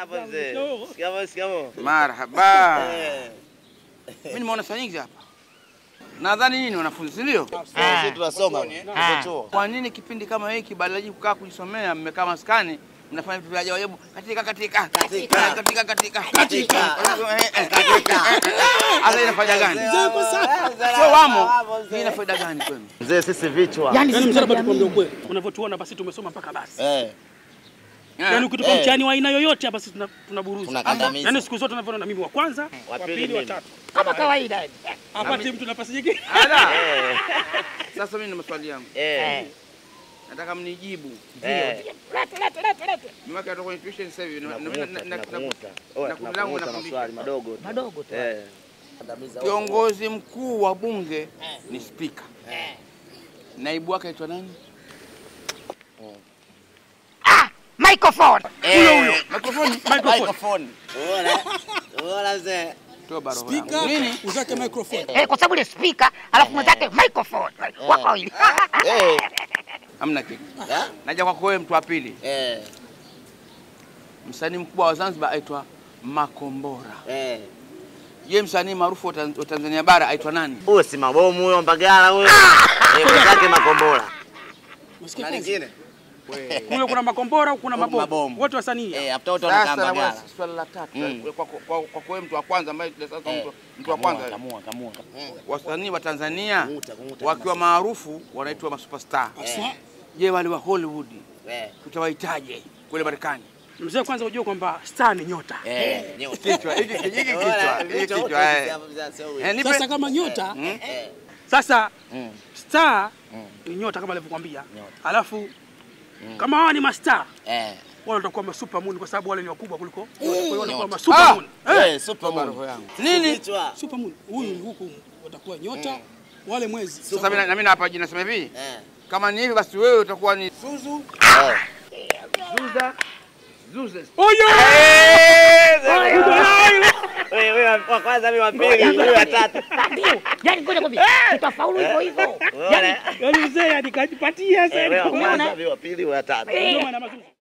Hapa mzee. Shikamoo. Shikamoo, shikamoo. Marhaba. Eh. Mimi nimeona saa nyingi hapa. Nadhani nyinyi ni wanafunzi, si ndio? Sisi tunasoma. Tuko chuo. Kwa nini kipindi kama hiki badala kukaa kujisomea mmekaa maskani mnafanya vitu vya ajabu ajabu katika katika Katika. katika katika Katika. katika hata ina faida gani? Sio wamo. Hii ina faida gani kwenu? Mzee sisi vichwa. Yaani mzee hapa tukwambia ukweli. Unavyotuona basi tumesoma mpaka basi. Eh. Yaani ukitupa Eh. mtihani wa aina yoyote hapa sisi tuna- tunaburuza. Tunakandamiza. Yaani siku zote unavyoona mimi wa kwanza, wa pili pili, wa mimi. tatu. Kama kawaida. Hapati mtu nafasi nyingine. Ala. Eh. Sasa mimi na maswali yangu. Eh. Nataka mnijibu. Eh. Lete lete lete lete. Mimi atoka kwenye tuition sasa hivi na- na- na- Tunakung'uta, na- na- tunakung'uta. na- Oya, na kundi langu tunakung'uta nafundisha. maswali madogo tu. Madogo tu. Eh. Kiongozi mkuu wa bunge ni spika. Naibu wake aitwa nani? Ah, microphone. Huyo huyo. Mikrofoni. Microphone. Microphone. Unaona? Unaona mzee? Toa roho yangu. Nini? uzake microphone. Eh, kwa sababu ile speaker alafu mwenzake microphone. Wako wawili. Eh. Hamna kitu. Eh? Naja kwako wewe mtu wa pili. Eh. Msanii mkubwa wa Zanzibar aitwa Makombora. Eh. Je, msanii maarufu wa Tan- wa Tanzania bara aitwa nani? Huyo si mabomu huyo Mbagala huyo. Eh, mwenzake makombora. Unasikia Na kwanza? lingine? Kule kuna makombora, kuna Huku mabomu. mabomu. Wote wasanii. Eh, hapa watu wanakaa Sasa na Mbagala. bwana, swali la tatu Mm. kwa kwa kwa kwa wewe mtu wa kwanza ambaye sasa Eh. mtu- mtu wa Kamua, kwanza kamua, kamua, kamua. wasanii wa Tanzania Kung'uta, kung'uta wakiwa kama maarufu wanaitwa masuperstar. Aswa. Je, wale wa Hollywood Eh. tutawahitaje kule Marekani? Mzee kwanza ujue kwamba star ni nyota. Eh, nyota. Kichwa hiki hiki kichwa Unaona, hiki vichwa wote kichwa. hivi eh. hapa mzee, sio huyo. Eh, nipe- Sasa kama nyota Mm. Eh. Sasa Mm. star Mm. ni nyota kama alivyokuambia. Nyota. Alafu kama hawa ni mastar, Eh. wale watakuwa ma supermoon kwa sababu wale ni wakubwa kuliko. Kwa hiyo watakuwa Nyota. ma supermoon. Eh, Superman. roho yangu. Nini? Kichwa. supermoon huyu huku watakuwa nyota wale mwezi. Sasa mimi na mimi hapa jina nasema hivi, Eh. kama ni hivi basi wewe utakuwa ni Zuzu, Eh. Zuza, Zuza. Oyo! Wewe wewe wa kwanza mimi wa pili, wewe wa tatu. Ndio. Yaani ngoja kwambie. Tutafaulu hivyo hivyo. Yaani Unaona? Yaani mzee yani kajipatia Eh, wewe wa sasa. kwanza mimi wa pili, wewe wa tatu. Ndio maana mazuri.